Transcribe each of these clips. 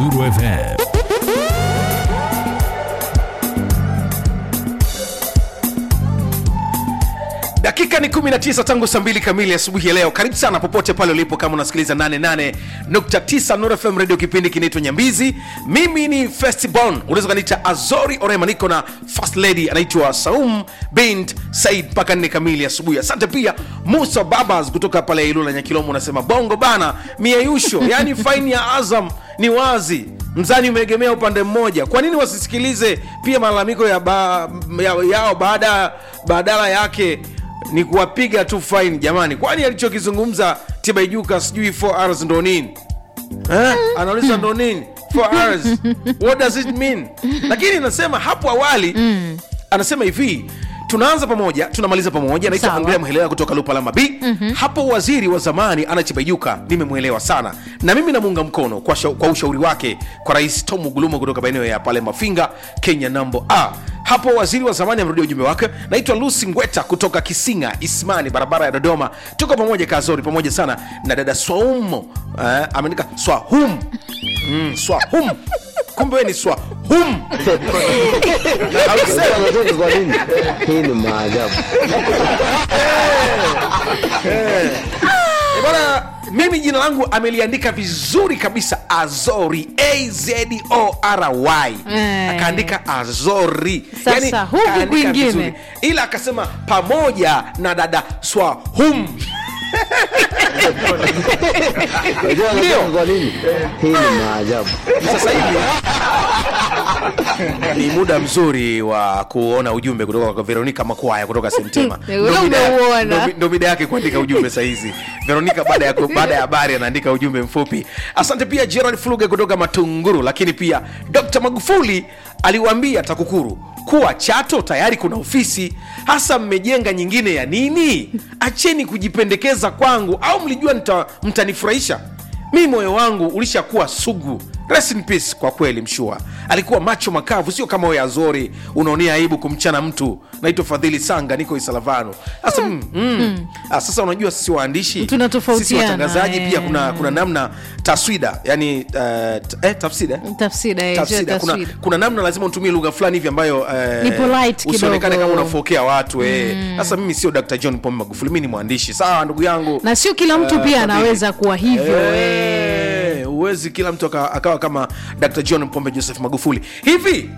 Nuru FM. dakika ni 19 tangu saa mbili kamili asubuhi ya leo karibu sana popote pale ulipo kama unasikiliza 88.9 Nuru FM radio kipindi kinaitwa nyambizi mimi ni festibon unaweza kaniita azori orema niko na first lady anaitwa saum bint said mpaka nne kamili asubuhi asante pia musa babas kutoka pale ilula nyakilomo unasema bongo bana mieyusho yani faini ya azam ni wazi mzani umeegemea upande mmoja kwa nini wasisikilize pia malalamiko ya ba, ya, yao baada badala yake ni kuwapiga tu fine jamani kwani alichokizungumza tibaijuka sijui 4 hours ndo nini eh? anauliza ndo nini 4 hours what does it mean lakini nasema hapo awali anasema hivi tunaanza pamoja tunamaliza pamoja naitwa Sawa. andrea mhelewa kutoka lupalama b mm-hmm. hapo waziri wa zamani anachibaijuka nimemwelewa sana na mimi namuunga mkono kwa, shau, kwa ushauri wake kwa rais tom gulumo kutoka maeneo ya pale mafinga kenya nambo a hapo waziri wa zamani amerudia ujumbe wake naitwa lusi ngweta kutoka kisinga ismani barabara ya dodoma tuko pamoja kazori pamoja sana na dada swaumo eh, ameandika swahum mm, swahum kumbe we ni swahum Na hausemi. Unacheka kwa nini? Hii ni maajabu. Eh, bwana mimi jina langu ameliandika vizuri kabisa azori azori Eh. akaandika azori Sasa, huku kaandika kwingine. vizuri. ila akasema pamoja na dada swahum Unajua Ndio. unacheka kwa nini? Hii ni maajabu. sasa hivi ni muda mzuri wa kuona ujumbe kutoka kwa veronika makwaya kutoka sentema Wewe Ndo mida- umeuona. ndo- ndo mida yake kuandika ujumbe sahizi veronika baada ya baada ya habari anaandika ujumbe mfupi asante pia gerald fluge kutoka matunguru lakini pia dr magufuli aliwaambia takukuru kuwa chato tayari kuna ofisi hasa mmejenga nyingine ya nini acheni kujipendekeza kwangu au mlijua nita- mtanifurahisha mi moyo wangu ulishakuwa sugu Rest in peace kwa kweli mshua alikuwa macho makavu sio kama wewe azori unaonea aibu kumchana mtu naitwa fadhili sanga niko isalavano sasa mm, mm. Ah, sasa unajua sisi waandishi Tunatofautiana, sisi watangazaji eh. pia kuna kuna namna taswida yani uh, t- eh, tafsida tafsida eh, tafsida kuna, taswida. kuna namna lazima utumie lugha fulani hivi ambayo eh, Ni polite usionekane kidogo. kama unafokea watu eh. sasa mimi sio dr john pombe magufuli mi ni mwandishi sawa ndugu yangu na sio kila mtu Eh, pia Fadhili. anaweza kuwa hivyo eh. Eh, huwezi kila mtu aka- akawa kama dr john pombe joseph magufuli hivi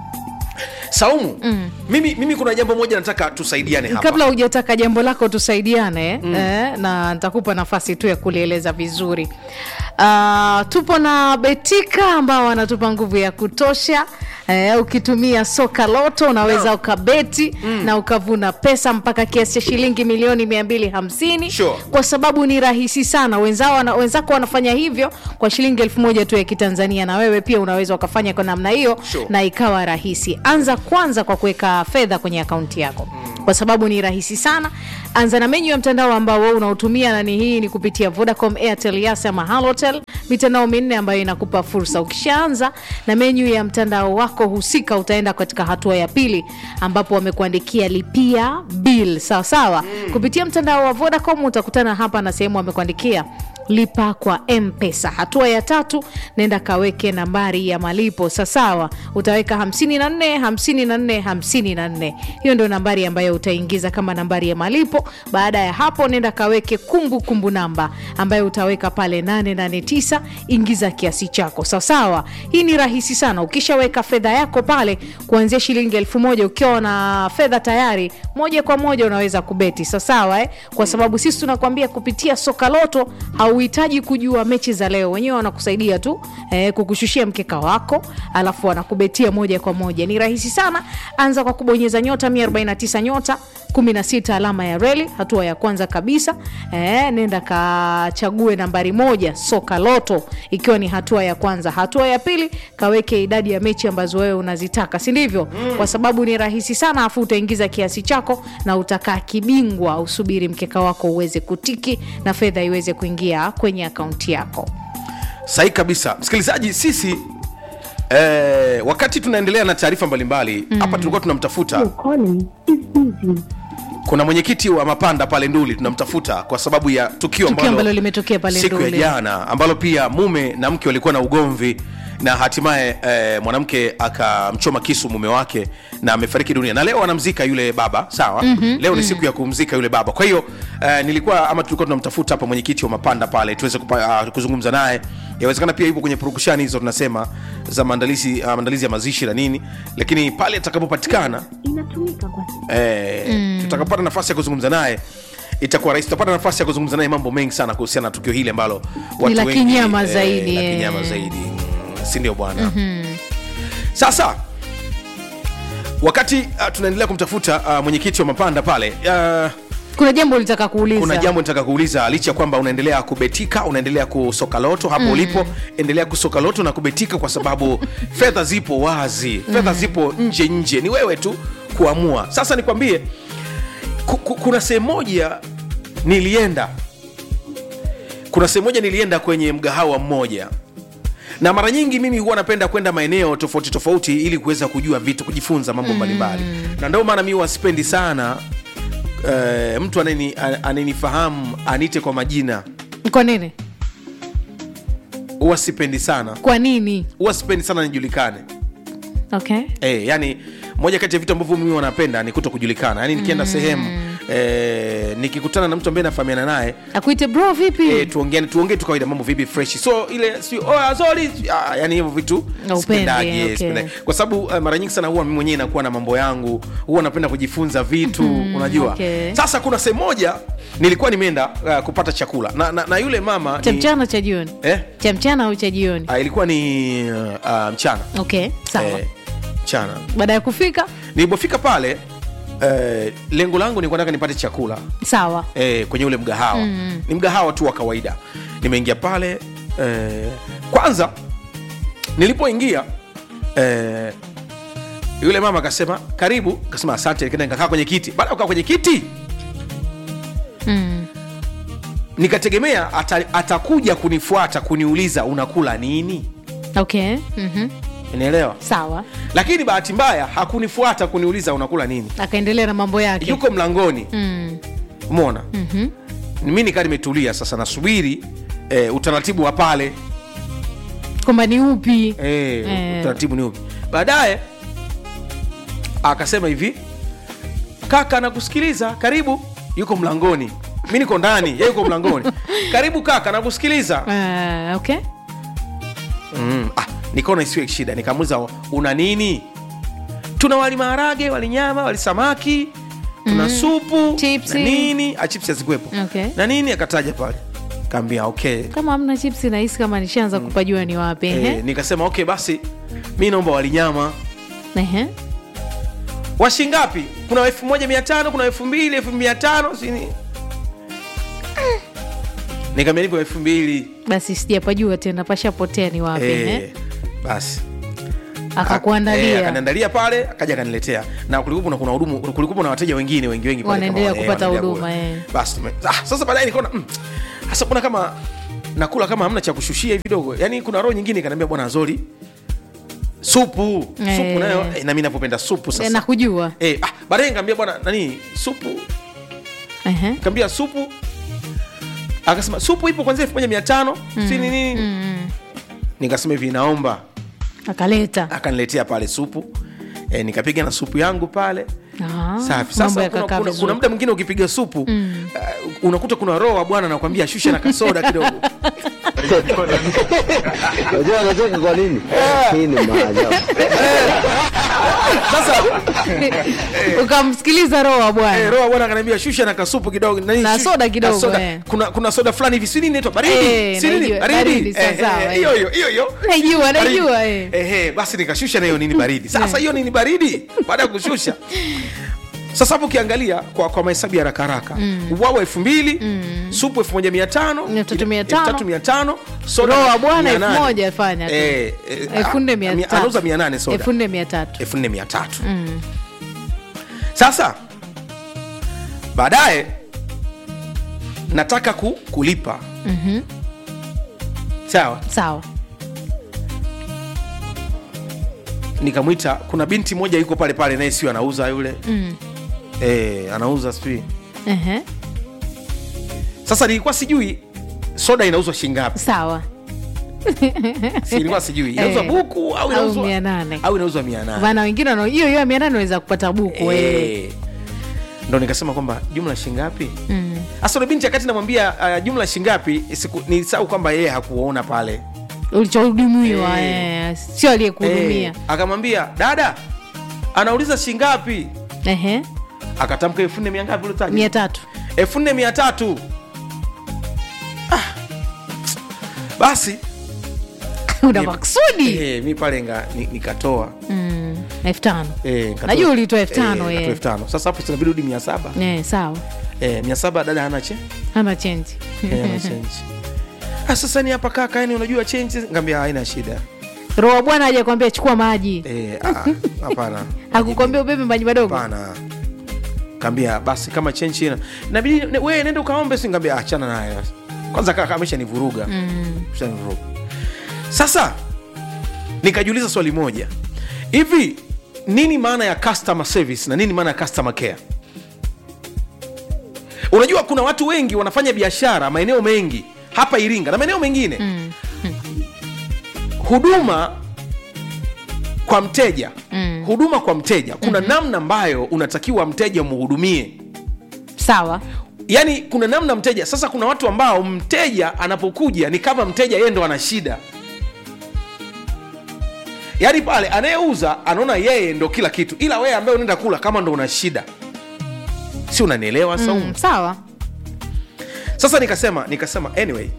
saumu mm. mimi, mimi kuna jambo moja nataka tusaidiane hapa kabla hujataka jambo lako tusaidiane mm. eh, na nitakupa nafasi tu ya kulieleza vizuri uh, tupo na betika ambao wanatupa nguvu ya kutosha Eh, ukitumia soka loto unaweza ukabeti mm. na ukavuna pesa mpaka kiasi cha shilingi milioni 250 Sure. kwa sababu ni rahisi sana wenzao wana, wenzako wanafanya hivyo kwa shilingi elfu moja tu ya kitanzania na wewe pia unaweza ukafanya kwa namna hiyo Sure. na ikawa rahisi anza kwanza kwa kuweka fedha kwenye akaunti yako kwa sababu ni rahisi sana anza na menyu ya mtandao ambao wewe unaotumia nani hii ni kupitia vodacom airtel yas ama halotel mitandao minne ambayo inakupa fursa ukishaanza na menyu ya mtandao wako husika utaenda katika hatua ya pili ambapo wamekuandikia lipia bill sawasawa mm. kupitia mtandao wa vodacom utakutana hapa na sehemu wamekuandikia lipa kwa mpesa hatua ya tatu nenda kaweke nambari ya malipo sasawa utaweka 54 54 54 hiyo ndio nambari ambayo utaingiza kama nambari ya malipo baada ya hapo nenda kaweke kumbukumbu kumbu namba ambayo utaweka pale 889 ingiza kiasi chako sawasawa hii ni rahisi sana ukishaweka fedha yako pale kuanzia shilingi elfu moja ukiwa na fedha tayari moja kwa moja unaweza kubeti sawasawa eh? kwa sababu sisi tunakwambia kupitia soka loto hauhitaji kujua mechi za leo wenyewe wanakusaidia tu eh, kukushushia mkeka wako alafu wanakubetia moja kwa moja ni rahisi sana anza kwa kubonyeza nyota 149 nyota 16 alama ya reli hatua ya kwanza kabisa eh, nenda kachague nambari moja soka loto ikiwa ni hatua ya kwanza hatua ya pili kaweke idadi ya mechi ambazo wewe unazitaka si ndivyo mm. kwa sababu ni rahisi sana afu utaingiza kiasi chako na utakaa kibingwa usubiri mkeka wako uweze kutiki na fedha iweze kuingia kwenye akaunti yako sahi kabisa msikilizaji sisi eh, wakati tunaendelea na taarifa mbalimbali hapa tulikuwa tunamtafuta Your calling is busy. kuna mwenyekiti wa mapanda pale nduli tunamtafuta kwa sababu ya tukio Tukio ambalo limetokea pale siku ya Nduli. jana ambalo pia mume na mke walikuwa na ugomvi na hatimaye eh, mwanamke akamchoma kisu mume wake na amefariki dunia na leo anamzika yule baba sawa mm-hmm, leo ni siku ya kumzika yule baba kwa hiyo eh, nilikuwa ama tulikuwa tunamtafuta hapa mwenyekiti wa mapanda pale tuweze kupa, uh, kuzungumza naye yawezekana pia yupo kwenye purukushani hizo tunasema za maandalizi uh, maandalizi ya mazishi na nini lakini pale atakapopatikana inatumika kwa eh, mm. tutakapata nafasi ya kuzungumza naye itakuwa rahisi tutapata nafasi ya kuzungumza naye mambo mengi sana kuhusiana na tukio hili ambalo watu la wengi, kinyama zaidi, la eh. kinyama zaidi Mm, si ndio bwana mm-hmm. sasa wakati uh, tunaendelea kumtafuta uh, mwenyekiti wa mapanda pale uh, kuna jambo ulitaka kuuliza kuna jambo nitaka kuuliza licha ya kwamba unaendelea kubetika unaendelea kusoka loto hapo mm. ulipo endelea kusoka loto na kubetika kwa sababu fedha zipo wazi fedha mm. zipo nje nje ni wewe tu kuamua sasa nikwambie ku, ku, kuna sehemu moja nilienda kuna sehemu moja nilienda kwenye mgahawa mmoja na mara nyingi mimi huwa napenda kwenda maeneo tofauti tofauti ili kuweza kujua vitu kujifunza mambo mbalimbali na ndio maana mi wasipendi sana uh, mtu anani- a- ananifahamu anite kwa majina kwa nini huwa sipendi sana kwa nini huwa sipendi sana nijulikane okay e, yani moja kati ya vitu ambavyo mimi wanapenda ni kuto kujulikana yani nikienda mm. sehemu e, nikikutana na mtu ambaye nafahamiana naye akuite bro vipi e, tuongee tuongee tu kawaida mambo vipi fresh so ile si oh, azori ah, yani hivyo vitu Haupendi, sipendagi, okay. sipendagi. kwa sababu uh, mara nyingi sana huwa mimi mwenyewe nakuwa na mambo yangu huwa napenda kujifunza vitu mm, unajua okay. sasa kuna sehemu moja nilikuwa nimeenda uh, kupata chakula na, na, na yule mama cha ni- mchana cha jioni eh? cha mchana au cha jioni uh, ilikuwa ni uh, mchana okay sawa eh, mchana baada ya kufika nilipofika pale eh, lengo langu nilikuwa nataka nipate chakula sawa eh, kwenye ule mgahawa mm. ni mgahawa tu wa kawaida nimeingia pale eh, kwanza nilipoingia eh, yule mama akasema karibu kasema asante nikaenda nikakaa kwenye kiti baada ya kukaa kwenye kiti mm. nikategemea ata, atakuja kunifuata kuniuliza unakula nini okay mm-hmm. unaelewa sawa lakini bahati mbaya hakunifuata kuniuliza unakula nini akaendelea na mambo yake yuko mlangoni mm. umeona mm-hmm. mi nikaa nimetulia sasa nasubiri eh, utaratibu wa pale kwamba ni upi eh, Eh. utaratibu ni upi baadaye akasema hivi kaka nakusikiliza karibu yuko mlangoni mi niko ndani ye yuko mlangoni karibu kaka nakusikiliza uh, okay mm, ah, nikaona isiwe shida nikamuliza una nini tuna wali maharage wali nyama wali samaki tuna mm. supu Chipsi. na nini ah, chips hazikuwepo Okay. na nini akataja pale kaambia okay kama hamna chipsi nahisi kama nishaanza kupajua ni wapi Eh, ehe. nikasema okay basi mi naomba walinyama Ehe. washingapi kuna elfu moja mia tano kuna elfu mbili elfu mia tano sini nikamia nipo elfu mbili basi sijapajua tena pashapotea ni wapi ehe. Eh, basi Eh, akakuandalia akaniandalia pale akaja akaniletea na kulikuwa kuna hudumu kulikuwa na wateja wengine wengi wengi pale Wanaendelea kama- eh, kupata wanaendelea huduma, kula. eh. basi tume- ah, sasa baadaye nikaona mm, hasa kuna kama nakula kama hamna cha kushushia hivi dogo yani kuna roho nyingine ikaniambia bwana zori supu Eh. supu nayo eh, nami napopenda supu Eh, sasa nakujua eh, ah, baadaye nikaambia bwana nani supu Ehe. kaambia supu akasema supu ipo kwanzia elfu moja mia tano si ni nini nikasema hivi naomba akaleta akaniletea pale supu e, nikapiga na supu yangu pale Ah, safi mambo sasa kuna, yakakaa kuna, vizuri. kuna muda mwingine ukipiga supu mm. uh, unakuta kuna roho wa bwana nakwambia shusha na kasoda kidogo Unajua anacheka kwa nini? Hii ni maajabu. sasa ukamsikiliza roho wa eh, bwana roho wa bwana akaniambia shusha na kasupu kidogo nani, Na shush- soda kidogo, na soda. eh. kuna, kuna soda fulani hivi si nini inaitwa baridi Eh, si nini najua, baridi baridi, Eh, sawa, eh, sawa, eh, eh. hiyo hiyo hiyo hiyo Najua, Baridi. najua, eh. Eh, eh, basi nikashusha na hiyo nini baridi sasa hiyo nini baridi baada ya kushusha sasa hapo ukiangalia kwa, kwa mahesabu ya haraka haraka mm. wawa elfu mbili supu elfu moja mia tano Elfu tatu mia tano. elfu tatu mia tano soda Roho wa bwana mia elfu nane. moja fanya tu. Eh, eh, elfu nne ah, mia mia- tatu. anauza mia nane soda elfu nne mia tatu elfu nne mia tatu sasa baadaye nataka ku, kulipa Mhm. sawa sawa nikamwita kuna binti moja yuko pale pale naye sio anauza yule Mm. eh, anauza sijui Ehe. sasa nilikuwa sijui soda inauzwa shingapi sawa si ilikuwa sijui inauzwa Eh. buku au Au inauzwa mia nane. au inauzwa mia nane Bana wengine wana- hiyo hiyo ya mia nane unaweza kupata buku eh. Eh. ndo nikasema kwamba jumla shingapi hasa mm. binti akati namwambia uh, jumla shingapi siku ni sau kwamba yeye hakuona pale ulichohudumiwa Eh. eh, sio aliyekuhudumia Eh, akamwambia dada anauliza shingapi Ehe, akatamka elfu nne mia ngapi ulitaja? mia tatu elfu nne mia tatu Ah. basi una Ni- maksudi eh, mi pale nga- ni- nikatoa Mm, elfu tano Eh, nikatoa- Najua ulitoa elfu tano, eh, eh. nikatoa elfu tano sasa hapo sinabidi rudi mia saba Eh, sawa eh, mia saba dada hana che hana chenji eh, hana change Ah, sasa ni hapa kaka yani unajua change ngambia haina shida roho bwana haja kwambia chukua maji Eh, ah, hapana hakukwambia ubebe maji madogo hapana kaambia basi kama chenchi ina nabidi ne- we nenda ukaombe si ngambia achana naye kwanza kaka amesha nivuruga Mm. nivuruga sasa nikajiuliza swali moja hivi nini maana ya customer service na nini maana ya customer care unajua kuna watu wengi wanafanya biashara maeneo mengi hapa iringa na maeneo mengine Mm. huduma kwa mteja Mm. huduma kwa mteja kuna namna ambayo unatakiwa mteja umhudumie sawa yaani kuna namna mteja sasa kuna watu ambao mteja anapokuja ni kama mteja yeye ndo ana shida yaani pale anayeuza anaona yeye ndo kila kitu ila wewe ambaye unaenda kula kama ndo una shida si unanielewa saumu mm, sawa sasa nikasema nikasema anyway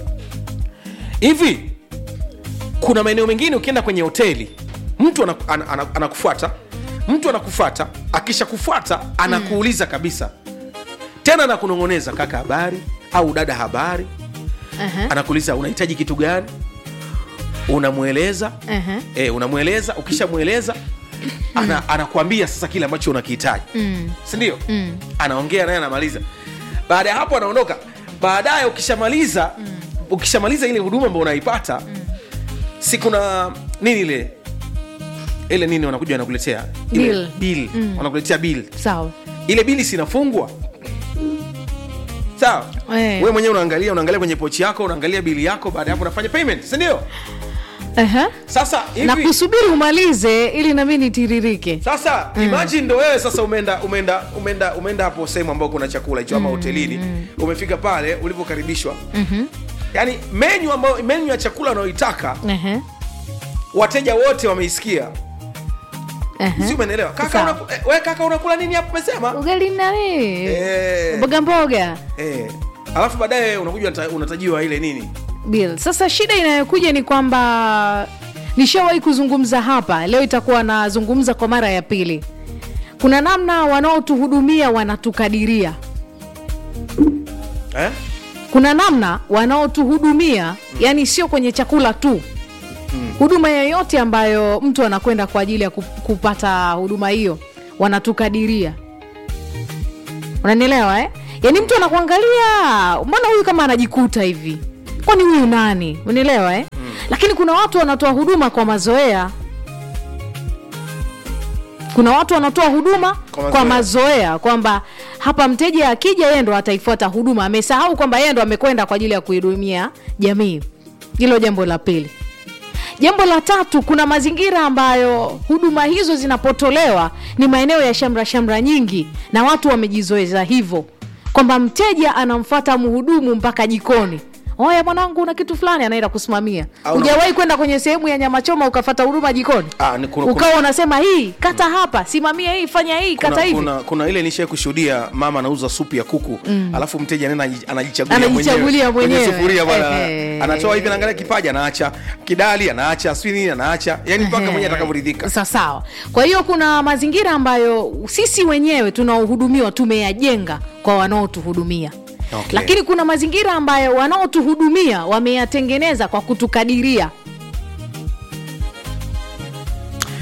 hivi kuna maeneo mengine ukienda kwenye hoteli mtu anaku- ana- ana- anakufuata mtu anakufuata akisha kufuata anakuuliza kabisa tena anakunong'oneza kaka habari au dada habari Aha, anakuuliza unahitaji kitu gani unamweleza aha. e, unamweleza ukishamweleza ana, anakuambia sasa kile ambacho unakihitaji Mm, sindio mm. anaongea naye anamaliza baada ya hapo anaondoka baadaye ukishamaliza ukishamaliza ile huduma ambayo unaipata si kuna nini ile ile nini wanakuja wanakuletea ile Bill. bill Mm. wanakuletea bill sawa ile bili sinafungwa sawa Eh. we mwenyewe unaangalia unaangalia kwenye pochi yako unaangalia bili yako baada ya hapo unafanya payment sindio Aha. sasa na hivi kusubiri umalize ili nami nitiririke sasa imagine ndo wewe sasa umeenda umeenda umeenda umeenda hapo sehemu ambao kuna chakula hicho ama hotelini umefika pale ulivyokaribishwa Mhm. yaani menyu ambayo menyu ya chakula unayoitaka Aha, wateja wote wameisikia aha. si umeelewa kaka Sawa. unaku, eh, we kaka unakula nini hapo umesema ugali nani eh, mboga mboga eh. alafu baadaye unakuja unata- unatajiwa ile nini bill sasa shida inayokuja ni kwamba nishawahi kuzungumza hapa leo itakuwa nazungumza kwa mara ya pili kuna namna wanaotuhudumia wanatukadiria eh? kuna namna wanaotuhudumia yani sio kwenye chakula tu huduma yoyote ambayo mtu anakwenda kwa ajili ya ku- kupata huduma hiyo wanatukadiria unanielewa eh? yaani mtu anakuangalia mbona huyu kama anajikuta hivi kwani huyu nani unielewa eh? lakini kuna watu wanatoa huduma kwa mazoea kuna watu wanatoa huduma Kwa kwa mazoea. mazoea kwamba hapa mteja akija yeye ndo ataifuata huduma amesahau kwamba yeye ndo amekwenda kwa ajili ya kuhudumia jamii hilo jambo la pili jambo la tatu kuna mazingira ambayo huduma hizo zinapotolewa ni maeneo ya shamra shamra nyingi na watu wamejizoeza hivyo kwamba mteja anamfata mhudumu mpaka jikoni oya mwanangu una kitu fulani anaenda kusimamia Au na- hujawahi kwenda kwenye sehemu ya nyama choma ukafata huduma jikoni Ah, ni kuna- ukawa unasema hii kata hapa simamia hii fanya hii kata kuna, hivi kuna, kuna ile nishai kushuhudia mama anauza supu ya kuku alafu mteja nena anajichagulia Anajichagulia kwenye mwenyewe. sufuria bwana Ehe. anatoa hivi naangalia kipaja anaacha kidali anaacha sijui nini anaacha yani mpaka Ehe. mwenyewe atakavyoridhika Sa- sawa kwa hiyo kuna mazingira ambayo sisi wenyewe tunaohudumiwa tumeyajenga kwa wanaotuhudumia Okay. lakini kuna mazingira ambayo wanaotuhudumia wameyatengeneza kwa kutukadiria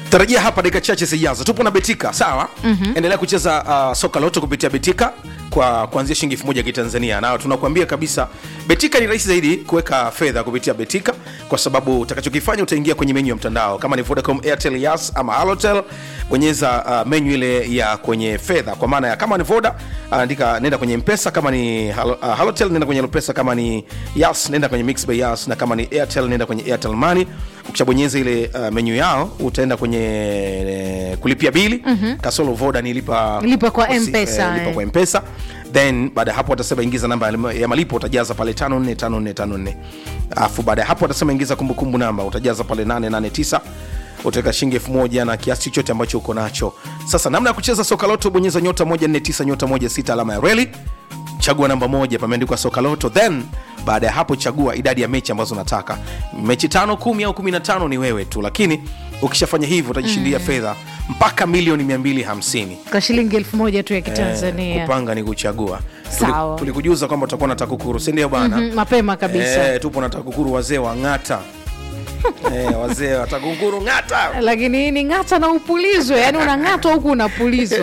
tarajia hapa dakika chache zijazo tupo na betika sawa mm-hmm. endelea kucheza uh, soka loto kupitia betika kwa kuanzia shilingi elfu moja kitanzania na tunakuambia kabisa betika ni rahisi zaidi kuweka fedha kupitia betika kwa sababu utakachokifanya utaingia kwenye menyu ya mtandao kama ni vodacom airtel yas ama halotel bonyeza uh, menyu ile ya kwenye fedha kwa maana ya kama ni voda andika nenda kwenye mpesa kama ni halo, uh, halotel nenda kwenye mpesa kama ni yas nenda kwenye mix by yas na kama ni airtel nenda kwenye airtel money ukishabonyeza ile uh, menyu yao utaenda kwenye eh, kulipia bili mm-hmm. kasolo voda ni lipa, Lipa kwa si- M-Pesa, eh, lipa eh. kwa mpesa then baada ya hapo watasema ingiza namba ya lima- ya malipo utajaza pale 545454 alafu baada ya hapo watasema ingiza kumbukumbu namba utajaza pale 889 utaweka shilingi elfu moja na kiasi chochote ambacho uko nacho sasa namna ya kucheza soka loto bonyeza nyota 149 nyota 16 alama ya reli chagua namba moja pameandikwa soka loto then baada ya hapo chagua idadi ya mechi ambazo unataka mechi tano kumi au kumi na tano ni wewe tu lakini ukishafanya hivyo utajishindia mm. fedha mpaka milioni 250 kwa shilingi elfu moja tu ya kitanzania kupanga ni kuchagua Sawa. Tuli- tulikujuza kwamba utakuwa na takukuru sindio bana Mhm, mapema kabisa Eh, tupo na takukuru wazee wa ng'ata eh, wazee wa takukuru ng'ata lakini hii ni ng'ata na upulizwe yani unang'atwa huku unapulizwa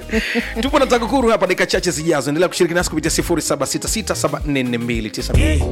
tupo na takukuru hapa dakika chache zijazo endelea kushiriki nasi kupitia 0766744292